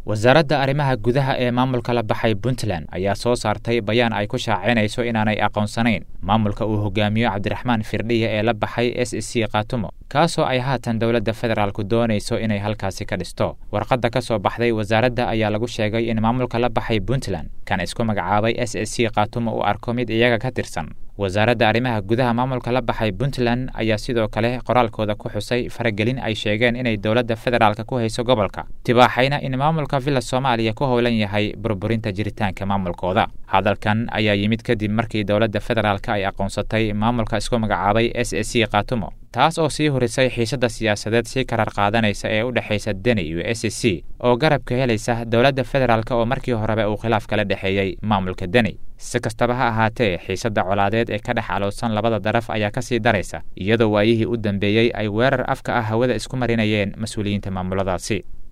wasaaradda arrimaha gudaha ee maamulka la baxay puntland ayaa soo saartay bayaan ay ku shaacinayso inaanay aqoonsanayn maamulka uu hogaamiyo cabdiraxmaan firdhiya ee la baxay s c khaatumo kaasoo ay haatan dowladda federaalku doonayso inay halkaasi ka dhisto warqadda ka soo baxday wasaaradda ayaa lagu sheegay in maamulka la baxay puntland kan isku magacaabay s c khaatumo uu arko mid iyaga ka tirsan wasaaradda arrimaha gudaha maamulka la baxay puntland ayaa sidoo kale qoraalkooda ku xusay faragelin ay sheegeen inay dowladda federaalka ku hayso gobolka tibaaxayna in maamulka villa soomaaliya ku howlan yahay burburinta jiritaanka maamulkooda hadalkan ayaa yimid kadib markii dowladda federaalka ay aqoonsatay maamulka isku magacaabay s c khaatumo taas oo sii horisay xiisadda siyaasadeed si karar qaadanaysa ee u dhexaysa deni iyo s c oo garabka helaysa dowladda federaalk oo markii horeba uu khilaaf kala dhexeeyey maamulka deni si kastaba ha ahaatee xiisadda colaadeed ee ka dhex aloosan labada daraf ayaa ka sii daraysa iyadoo waayihii u dambeeyey ay weerar afka ah hawada isku marinayeen mas-uuliyiinta maamuladaasi